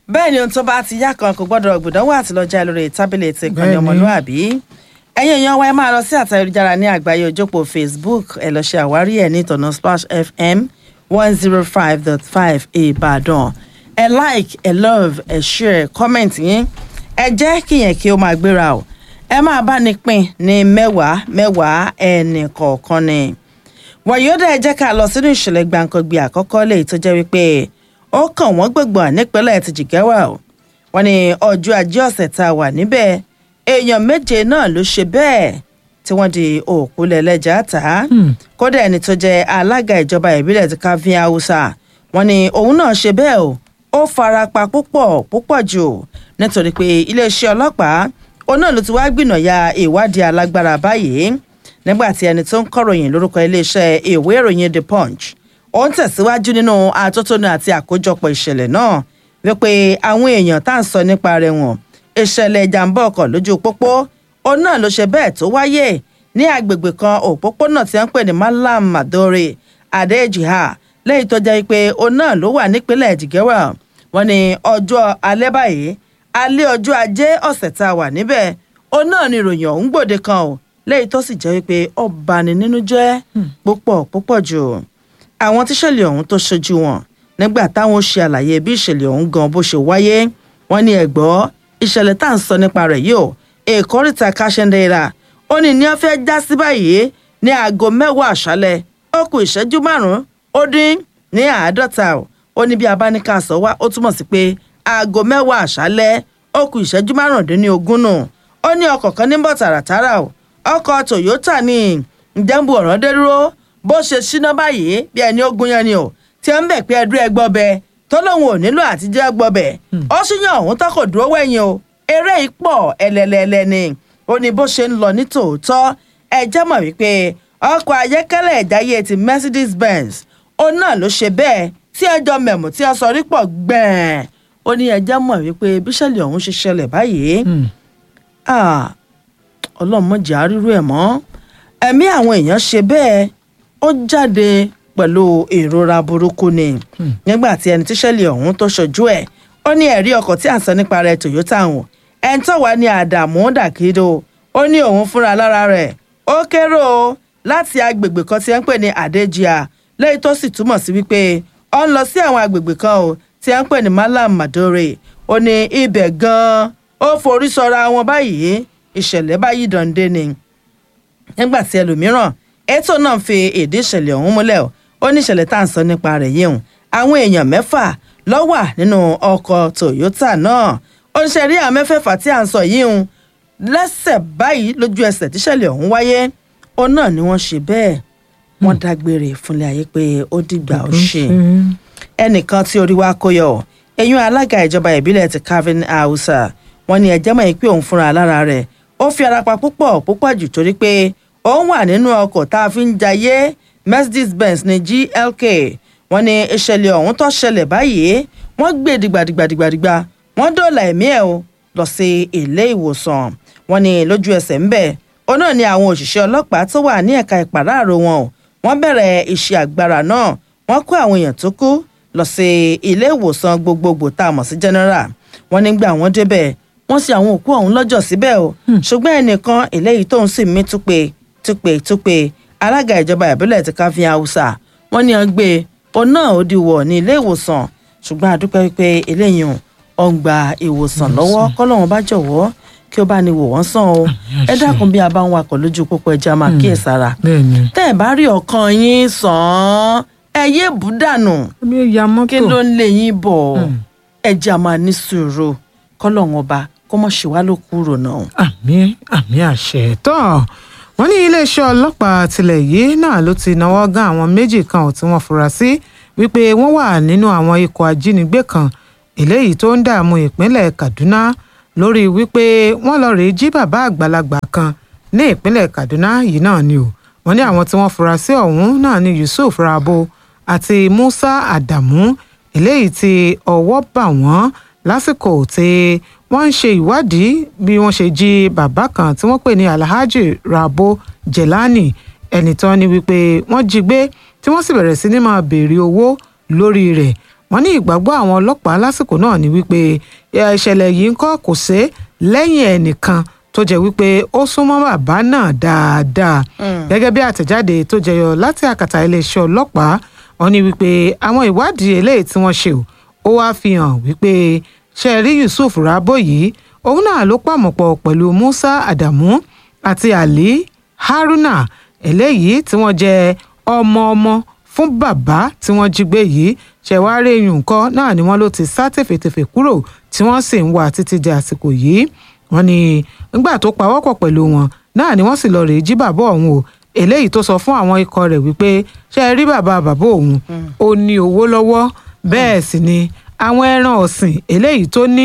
bẹ́ẹ̀ ni ohun tó bá ti yá kan kò gbọ́dọ̀ gbìdánwò àti lọ́jà lórí tábìlì ètò ìkànnì Bẹ́ẹ̀ ni. ọmọlúwàbí ẹ̀yin èèyàn wa ẹ máa lọ sí àtà ayélujára ní àgbáyé ojópò facebook ẹ lọ ṣe àwárí ẹ̀ ní ìtọ̀nà splash fm one zero five dot five ìbàdàn ẹ like ẹ love ẹ share comment yín ẹ jẹ́ kíyẹn kí ó máa gbéra o ẹ máa bá ní pín ní mẹ́wàá mẹ́wàá ẹnì kọ̀ọ̀kan ni wàyíọ́dà ẹ jẹ́ ká lọ sínú ìṣẹ̀lẹ̀ gbàǹkangbì àkọ́kọ́ lèyí tó jẹ́ wípé ó kàn wọ́n gbọ̀ngbọ̀n nípínlẹ̀ ti jìgẹ́wà o wọ́n ní ọjọ́ ajé ọ̀sẹ̀ tá a wà níbẹ̀ èèyàn méje náà ló ṣe bẹ́ẹ̀ tí wọ́n di òkú lẹ́lẹ́jà ta kódà ẹni tó jẹ́ alága ìjọba ìbílẹ̀ ti káfíń haúsá wọ́n ní òun náà ṣe bẹ́ẹ̀ o ó fara pa púpọ̀ púpọ̀ jù nítorí pé iléeṣẹ́ ọlọ́pàá òun náà ló ti wá gbìnàyà ìwádìí alágbára báyìí nígbà tí ẹni tó ń kọ̀ròyìn lórúkọ iléeṣẹ́ ìwé ìròyìn the punch ó ń tẹ̀síwájú nínú atótónu àti àkójọpọ̀ ìṣẹ̀lẹ̀ náà wípé àwọn èèyàn tá à ń sọ nípa rẹ̀ wọ̀n ìṣẹ̀lẹ̀ ìjàmbá ọkọ̀ lójú pópó òun náà ló ṣe bẹ́ẹ̀ tó wáyé ní agbègbè kan òpópónà tí wọ́n ń pè ní malam madore adejiha lẹ́yìn tó jẹ́ pé òun náà ló wà nípínlẹ̀ jìgẹ́wà wọ́n ní ọjọ́ alẹ́ báyìí alẹ́ ọjọ́ ajé ọ̀sẹ̀ tá a wà níbẹ̀ òun náà ni ìròyìn ọ̀hún gbòde kan o lẹ́yìn tó sì jẹ́ wípé ó bani nínú jẹ́ púpọ̀ púpọ̀ jù àwọn tíṣẹ̀lẹ̀ ọ̀hún tó ṣojú wọn nígbà táwọn ṣe àlàyé bí ìṣẹ̀lẹ̀ ọ̀hún gan bó ṣe wáyé wọ́n ní ẹ̀gbọ́ ìṣẹ̀lẹ̀ tá à ń sọ nípa rẹ̀ yìí o èkó ríta káṣẹ́ndéra ó ní ní wọ́n fẹ́ já sí báyìí ní aago mẹ́wàá àṣálẹ̀ ó kù ìṣẹ́jú márùn-ún ó dín ní àádọ́ta o ó ní bí abáníkà sọ wá ó túmọ̀ sí pé aago mẹ́wàá àṣálẹ̀ ó kù ìṣẹ́jú márùndínlógún nù ó ní ọkọ̀ kan ní bọ̀ tààràtàrà o ọkọ̀ toyota ní ìjẹ́nbu ọ̀rọ̀ dé dúró bó ṣe ṣíná báyìí bí ẹni ogun yẹn ni o tí ń bẹ̀ pé ẹdú ẹgbọ́ bẹ tó lóun ò nílò àtijọ́ gbọ́ bẹ̀ ó sì yan òun tó kò dúró wẹ̀yìn o eré ipò ẹlẹ́lẹ́lẹ́ ni ó ní bó ṣe ń lọ ní tòótọ́ ẹ jẹ́ mọ̀ wípé ọkọ̀ ayẹ́kẹ́lẹ́ ẹ̀dáyé ti mercedes benz òun náà ló ṣe bẹ́ẹ̀ tí ẹjọ́ mẹ̀mú tí ẹ sọ rí pọ̀ gbẹ̀ẹ́n ó ní ẹ jẹ́ mọ̀ wípé bíṣẹ̀lẹ̀ ọ̀hún ṣe ṣẹlẹ̀ báyìí ah ọlọ́mọdé àrírú ẹ̀ mọ́ ẹ̀mí àwọn èèyàn ṣe bẹ́ẹ̀ ó jáde pẹ̀lú ìrora burúkú ni nígbà tí ẹni tíṣẹ́lẹ̀ ọ̀hún tó ṣojú ẹ̀ ó ní ẹ̀rí ọkọ̀ tí à ń sọ nípa rẹ̀ toyota hàn ẹni tó wà ní àdàmú dàkídó ó ní òun fúnra lára rẹ̀ ó kéré o láti agbègbè kan tí ẹ ń pè ní àdéjìá lẹ́yìn tó sì túmọ̀ sí wípé ó ń lọ sí àwọn agbègbè kan o tí ẹ ń pè ní malam madore ó ní ibẹ̀ gan-an ó forí sọra wọn báyìí ìṣẹ̀lẹ̀ báyìí dande ni nígbà tí ẹlòmíràn ètò náà fi èdè ìṣẹ̀lẹ̀ ọ̀hún múlẹ̀ ó ní ìṣẹ̀lẹ̀ tá à ń sọ nípa rẹ̀ yìí hùn àwọn èèyàn mẹ́fà ló wà nínú ọkọ̀ toyota náà oníṣẹ́ rí àwọn mẹ́fẹ̀ẹ̀fà tí à ń sọ yìí hùn lẹ́sẹ̀ báyìí lójú ẹsẹ̀ tíṣẹ̀lẹ̀ ọ̀hún wáyé ó náà ni wọ́n ṣe bẹ́ẹ̀ wọ́n dágbére fúnlẹ̀ ayé pé ó dìgbà ó ṣe ẹnìkan tí orí wa kó yọ eyín alága ìjọba ìbílẹ̀ ti calvin hausa wọn ní ẹjẹ́ mọ̀ pé òun fúnra lára rẹ̀ ó fi ara pa púpọ̀ púpọ̀ jù torí pé òun wà nínú ọkọ̀ tá a fi ń jayé mercedes benz ní glk wọn ní ìṣẹ̀lẹ̀ ọ̀hún tó ṣẹlẹ̀ báyìí wọ́n gbé dìgbàdìgbàdìgbàdìgbà wọ́n dóòlà ẹ̀mí ẹ̀ o lọ sí ilé ìwòsàn wọn ní lójú ẹsẹ̀ ń bẹ̀ ó náà ní àwọn òṣìṣẹ́ ọlọ́pàá tó wà ní ẹ̀ka ìpàráàrò wọn o wọ́n bẹ̀rẹ̀ iṣẹ́ agbára náà wọ́n kó àwọn èèyàn tó kú lọ sí ilé ìwòsàn gbogbogbò tá a mọ̀ sí general wọ́n nígbà wọ́n débẹ̀ wọ́n sì àwọn òkú ọ̀hún lọ́jọ́ síbẹ̀ o ṣùgbọ́n ẹnìkan eléyìí tóun sì mí túpe túpe túpe alága ìjọba ìbílẹ̀ ti káfíń haúsá wọ́n ní ọgbẹ́ òun náà ó di wọ̀ ní ilé ìwòsàn ṣùgbọ́n àdúpẹ́ wípé eléyìí ò ń gba ìwòsàn lọ́wọ́ kọ́lọ́run bá jọ̀wọ́ kí ó bá ní wò wọ́n sàn o ẹ dákun bí a bá ń wakọ̀ lójú pópó ẹja máa kíyèsára tẹ́ ẹ bá rí ọkàn yín sàn án ẹ yé bùdànù kí ló ń lé yín bọ̀ ẹja máa ní sùúrù kọ́lọ́run ọba kó mọ̀ ṣe wá ló kúrò náà. àmì àmì àṣẹ tán wọn ní iléeṣẹ́ ọlọ́pàá tilẹ̀ yìí náà ló ti náwó gán àwọn méjì kan tí wọ́n fura sí wípé wọ́n wà nínú àwọn ikọ̀ ajínigbé kan eléyìí tó ń dààmú ìpínlẹ̀ kaduna lórí wípé wọ́n lọ rèé jí bàbá àgbàlagbà kan ní ìpínlẹ̀ kaduna yìí náà ni o wọ́n ní àwọn tí wọ́n fura sí ọ̀hún náà ni yusuf rabo àti musa adamu eléyìí tí ọwọ́ bà wọ́n lásìkò tí wọ́n ń ṣe ìwádìí bí wọ́n ṣe jí bàbá kan tí wọ́n pè ní alhaji rabo jelani ẹni tán ni wípé wọ́n jí gbé tí wọ́n sì bẹ̀rẹ̀ sí ní máa béèrè owó lórí rẹ̀ wọ́n ní ìgbàgbọ́ àwọn ọlọ́pàá lásìkò náà ni wípé ìṣẹ̀lẹ̀ yìí ń kọ́ kò sé lẹ́yìn ẹnìkan tó jẹ́ wípé ó súnmọ́ bàbá náà dáadáa gẹ́gẹ́ bí àtẹ̀jáde tó jẹyọ láti àkàtà iléeṣẹ́ ọlọ́pàá wọ́n ní wípé àwọn ìwádìí eléyìí tí wọ́n ṣe ó wáá fi hàn wípé ṣe rí Yusuf Rabo yìí òun náà ló pàmòpọ̀ pẹ̀lú Musa Adamu àti Ali Haruna eléyìí tí wọ́n jẹ́ ọmọ ọmọ fún bàbá tí wọ́n jí gbé yìí ṣẹ̀wárí eyín nǹkan náà ni wọ́n ló ti sá tèfètèfè kúrò tí wọ́n sì ń wá títí di àsìkò yìí wọ́n ní nígbà tó pawọ́pọ̀ pẹ̀lú wọn náà ni wọ́n sì lọ rèé jí bàbá ọ̀hún o eléyìí tó sọ fún àwọn ikọ̀ rẹ̀ wípé ṣe rí bàbá bàbá òun ó ní owó lọ́wọ́ bẹ́ẹ̀ sì ni àwọn ẹran ọ̀sìn eléyìí tó ní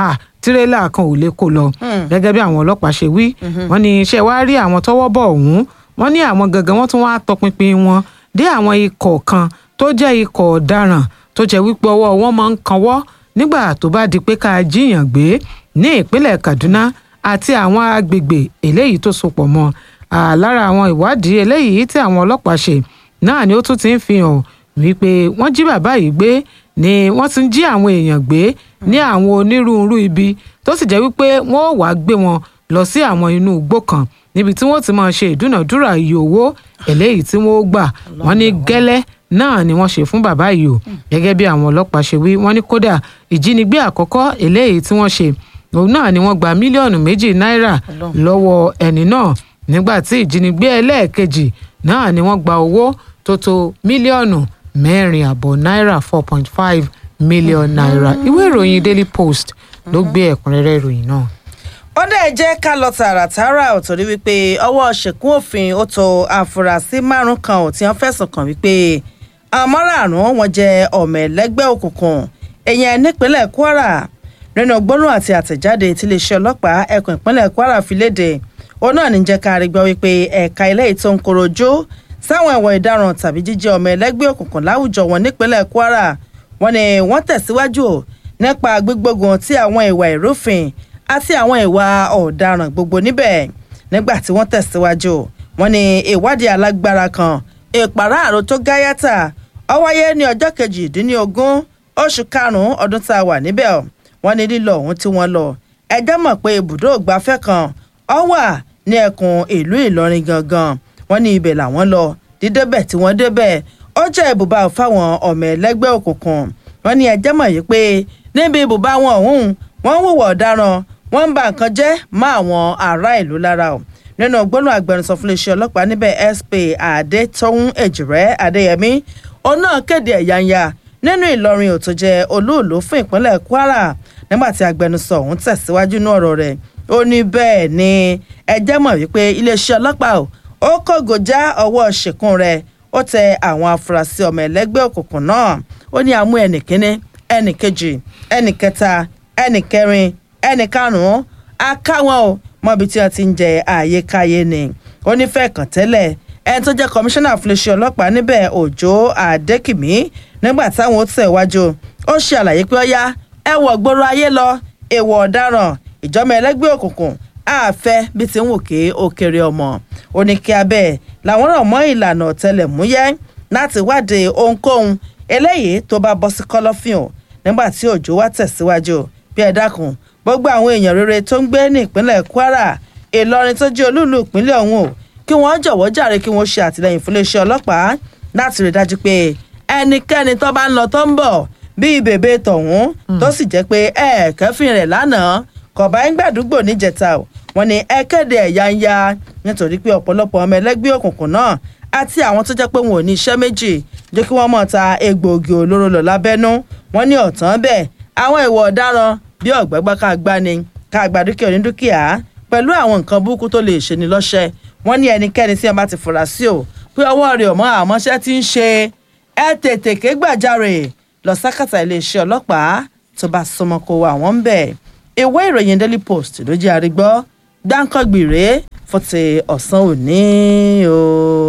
tirẹ́là kan ò lè kó lọ gẹ́gẹ́ bí àwọn ọlọ́pàá ṣe wí wọ́n ní ṣe wá rí àwọn tọ́wọ́ bọ̀ ọ̀hún wọ́n ní àwọn gangan wọ́n tún wá tọpinpin wọn dé àwọn ikọ̀ kan tó jẹ́ ikọ̀ ọ̀daràn tó jẹ́ wípé ọwọ́ wọn máa ń kanwọ́ nígbà tó bá di pé ká jíyàn gbé ní ìpínlẹ̀ Kaduna àti àwọn agbègbè eléyìí tó sopọ̀ mọ́ lára àwọn ìwádìí eléyìí tí àwọn ọlọ́pàá ṣe náà ni ó tún ti ń fi hàn wípé wọ́n jí bàbá yìí gbé ni wọ́n ti ń jí àwọn èèyàn gbé ní àwọn onírúurú ibi tó sì jẹ́ wípé wọ́n ò wá gbé wọn lọ sí àwọn inú igbó kan níbi tí wọ́n ti máa ṣe ìdúnàdúrà iye owó eléyìí tí wọ́n gbà wọ́n ní gẹ́lẹ́ náà ni wọ́n ṣe fún bàbá yìí o gẹ́gẹ́ bí àwọn ọlọ́pàá ṣe wí wọ́n ní kódà ìjínigbé àkọ́kọ́ eléyìí tí wọ́n ṣe òun náà ni wọ́n gba mílíọ̀nù méjì náírà lọ́wọ́ ẹni náà nígbà tí ìjínigbé ẹlẹ́ẹ̀kejì náà ni wọ́n gba owó tó tó mílíọ̀nù mẹ́rin àbọ̀ náírà four point five million naira ìwé ìròyìn Daily Post ló gbé ẹ̀kúnrẹ́rẹ́ ìròyìn náà ó dẹ̀ jẹ́ ká lọ tààràtààrà ò torí wípé ọwọ́ ṣèkún òfin ó tó àfúrásì márùn kan ò tí wọ́n fẹ̀sùn kàn wípé àwọn márààrún wọn jẹ́ ọmọ ẹlẹ́gbẹ́ òkùnkùn èèyàn nípínlẹ̀ Kwara nínú gbólóhùn àti àtẹ̀jáde tí iléeṣẹ́ ọlọ́pàá ẹkùn ìpínlẹ̀ Kwara fi léde òun náà ní jẹ́ ká rí gbọ́ wípé ẹ̀ka ilé ìtò ń korojú sáwọn ẹ̀wọ̀n ìdaràn tàbí jíjẹ́ ọmọ ẹlẹ́gbẹ́ òkùnkùn láwùjọ wọn nípínlẹ̀ Kwara wọn ni wọ́n tẹ̀síwájú nípa gbígbógun tí àwọn ìwà ìrúfin àti àwọn ìwà ọ̀daràn gbogbo níbẹ̀ nígbà tí wọ́n tẹ̀síwájú wọn ni ìwádìí alágbára kan ìpàráàrò tó gáyàtà ó wáyé ní ọjọ́ kejìdínlógún oṣù karùn-ún ọdún tá a wà níbẹ̀ wọ́n ní lílọ ọ̀hún tí wọ́n lọ ẹjọ́ mọ̀ pé ibùdó ìgbafẹ́ kan ó wà ní ẹkùn ìlú Ìlọrin gangan wọ́n ní ibẹ̀ làwọn lọ dídébẹ̀ tí wọ́n débẹ̀ ó jẹ́ ibùba fáwọn ọmọ ẹlẹ́gbẹ́ òkùnkùn wọ́n ní ẹjẹ́ mọ̀ yìí pé níbi ibùba wọn ọ̀hún wọ́n ń hùwà ọ̀daràn wọ́n ń ba nǹkan jẹ́ mọ́ àwọn ará ìlú lára o nínú gbóná agbẹnusọ fún iléeṣẹ́ ọlọ́pàá níbẹ̀ SP Adétọ́hún Èjìrẹ́ Adéyẹmí òun náà kéde ẹ̀yáǹyà nínú Ìlọrin ò tó jẹ́ olúùlú fún ìpínlẹ̀ Kwara nígbà tí agbẹnusọ ọ̀hún tẹ̀síwájú ní ọ̀rọ̀ rẹ̀ ó ní bẹ́ẹ̀ ni ẹjẹ́ mọ̀ wípé iléeṣẹ́ ọlọ́pàá ó kógojá ọwọ́ ṣìkún rẹ̀ ó tẹ àwọn afurasí ọmọ ẹlẹ́gbẹ́ òkùnkùn náà ó ní àmú ẹnì kínní ẹnì kejì ẹnì kẹta ẹnì kẹrin ẹnì karùnún akáwọn o mọbi tí wọn ti ń jẹ àyíkáyé ni ó ní fẹ́ kàn tẹ́lẹ̀ ẹni tó jẹ́ kọmíṣánná fúnléṣẹ́ ọlọ́pàá níbẹ̀ Òjó Àdékìmí nígbà táwọn ó tẹ̀ wájú ó ṣe àlàyé pé ọyá ẹ wọ gbòòrò ayé lọ èèwọ̀ ọ̀daràn ìjọba ẹlẹ́gbẹ́ òkùnkùn àfẹ́ bí ti ń wò ké ó kéré ọmọ ó ní kí abẹ́ làwọn rọ̀ mọ́ ìlànà ọ̀tẹlẹ̀múyẹ́ láti wádìí ohunkóhun eléyìí tó bá bọ́ sí kọ́lọ́fín o nígbà tí Òjó wá tẹ̀síwájú bí ẹ dákun gbogbo àwọn èèyàn rere tó ń gbé ní ìpínlẹ̀ Kwara Ìlọrin tó jẹ́ olúùlú ìpínlẹ̀ ọ̀hún o kí wọ́n jọ̀wọ́ jàre kí wọ́n ṣe àtìlẹ́yìn fún iléeṣẹ́ ọlọ́pàá láti rí dájú pé ẹnikẹ́ni tó bá ń lọ tó ń bọ̀ bíi bèbè tọ̀hún tó sì jẹ́ pé ẹ kẹ́fìn rẹ̀ lánàá kọ̀bá ń gbàdúgbò níjẹta o wọ́n ní ẹ kéde ẹ̀yà ń ya nítorí pé ọ̀pọ̀lọpọ̀ ọmọ ẹlẹ́gbẹ́ òkùnkùn náà àti àwọn tó jẹ́ pé wọn ò ní iṣẹ́ méjì jẹ́ kí wọ́n mọ̀ ta egbòogi olóró lọ lábẹ́nú wọ́n ní ọ̀tán bẹ́ẹ̀ àwọn ìwà ọ̀daràn bí ọ̀gbẹ́gbẹ́ ká gbá ni ká gba dúkìá onídúkìá pẹ̀lú àwọn nǹkan burúkú tó lè ṣe ni lọ́ṣẹ́ wọ́n ní ẹnikẹ́ni tí wọ́n bá ti fura sí o pé ọwọ́ rẹ̀ ọ̀mọ́ àmọ́ṣẹ́ ti ń ṣe ẹ tètè ké gbàjarè lọ sákàtà iléeṣẹ́ ọlọ́pàá tó bá súnmọ́ kó wà wọ́n ń bẹ̀. ìwé ìròyìn Daily Post ló jẹ́ àrígbọ́ gbáǹkọ́gbì rèé fún ti ọ̀sán òní o.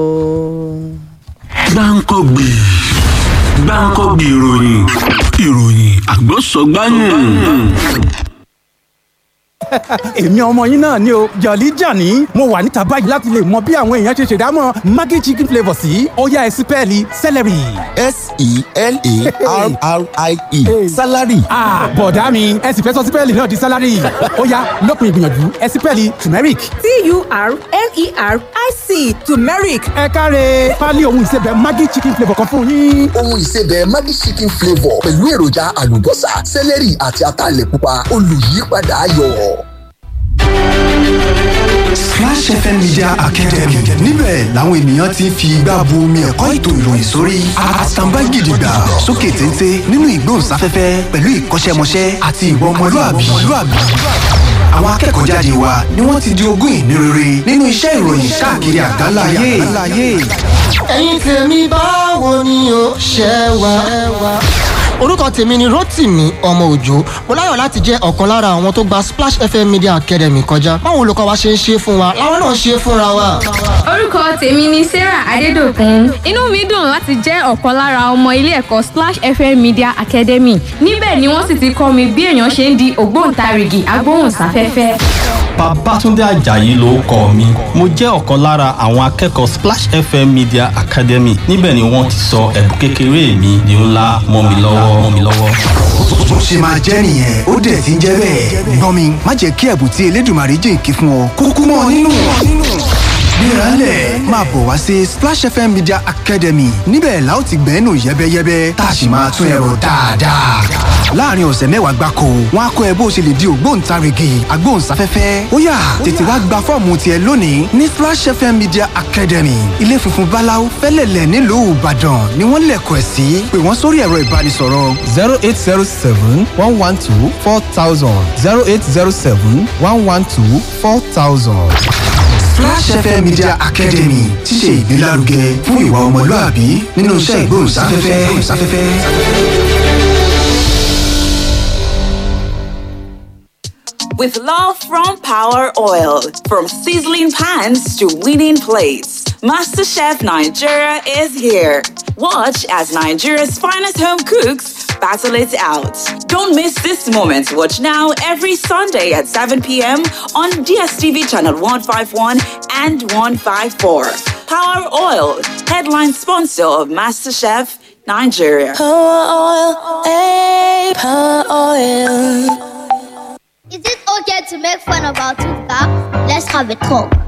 gbáǹkọ́gbì gbáǹkọ́gbì ìròyìn ìròyìn àgbọ̀sọ̀gbáyùn. èmi ọmọ yín náà ni o jọ̀lí jàní mo wà níta báyìí láti lè mọ bí àwọn èèyàn ṣe ṣèdámọ̀ maggi chicken flavour sí ọ̀yá ẹ̀sìn pẹ́ẹ́lí celery. s-e-l-a-r-r-i-e salary. bọ̀dá mi ẹ sì fẹ́ sọ sípẹ́ẹ̀lì náà di salary ó yá lópin ìgbìyànjú ẹ sípẹ́ẹ̀lì turmeric. t-u-r-m-e-r-i-c turmeric ẹ káre pálí ohun ìsebẹ̀ maggi chicken flavour kan fún yín. ohun ìsebẹ̀ maggi chicken flavour pẹ̀lú èròjà àlùbọ́sà sẹ́lẹ̀rì àti ataalẹ̀ pupa olùyípadà ayọ̀. Splash FM Media Academy níbẹ̀ làwọn ènìyàn ti ń fi igbá bu omi ẹ̀kọ́ ètò ìròyìn sórí àtàǹbá gidigba sókè téńté nínú ìgbóhùnsáfẹ́fẹ́ pẹ̀lú ìkọ́ṣẹ́mọṣẹ́ àti ìwà ọmọlúàbí. àwọn akẹ́kọ̀ọ́ jáde wa ni wọ́n ti di ogún ìní rere nínú iṣẹ́ ìròyìn káàkiri àgbáńlá ayé. ẹ̀yin tèmi báwo ni o ṣe wà. orúkọ tèmi ni rotimi ọmọ òjò mo láyọ̀ láti jẹ́ ọ̀kan lára àwọn tó gba splash fm media academy kọjá báwo olùkọ́ wa ṣe ń ṣe fún wa làwọn náà ṣe fúnra wa. orúkọ tèmi ni sarah adédọkùn inú mi dùn láti jẹ́ ọ̀kan lára ọmọ ilé ẹ̀kọ́ splash fm media academy níbẹ̀ ni wọ́n sì ti kọ́ mi bí èèyàn ṣe ń di ògbóǹtarìgì agbóhùnsáfẹ́fẹ́. Babátúndé Àjàyí ló kọ mi. Mo jẹ́ ọ̀kan lára àwọn akẹ́kọ̀ọ́ Splash FM Media Academy. Níbẹ̀ ni wọ́n ti sọ ẹ̀bùn kékeré mi di ńlá mọ́ mi lọ́wọ́ mọ́ mi lọ́wọ́. bó ṣe máa jẹ́ nìyẹn ó dẹ̀ ti ń jẹ́ bẹ́ẹ̀. gbọ́n mi má jẹ́ kí ẹ̀bùn tí elédùnmarè jìnkí fún ọ kúkú mọ́ ọ nínú. gbéraálẹ̀ máa bọ̀ wá sí Splash FM Media Academy níbẹ̀ la ó ti gbẹ́nu yẹ́bẹ́yẹ́bẹ́ tá a sì máa tún ẹ̀rọ dáadáa. láàrin ọ̀sẹ̀ mẹ́wàá gbáko wọn á kọ́ ẹ bó ṣe lè di ògbóǹtarìgì agbóhùnsáfẹ́fẹ́ ó yá tètè wá gba fọ́ọ̀mù tiẹ̀ lónìí ní Splash FM Media Academy ilé funfun báláú fẹ́lẹ̀lẹ̀ nílùú Ìbàdàn ni wọ́n lẹ̀kọ̀ ẹ̀ sí pé wọ́n sórí ẹ̀rọ ìbánisọ̀rọ̀ zero eight zero seven one one two four thousand zero eight zero seven one one two four thousand. Flash FM Media Academy ti ṣe ìgbélárugẹ fún ìwà ọmọlúàbí nínú iṣẹ́ ìgbóhùnsáfẹ́fẹ́. With love from Power Oil, from sizzling pans to winning plates, MasterChef Nigeria is here. Watch as Nigeria's finest home cooks battle it out. Don't miss this moment. Watch now every Sunday at 7 p.m. on DSTV channel 151 and 154. Power Oil, headline sponsor of MasterChef Nigeria. Power oil, hey, power oil. Is it okay to make fun of our tooth back? Let's have a talk.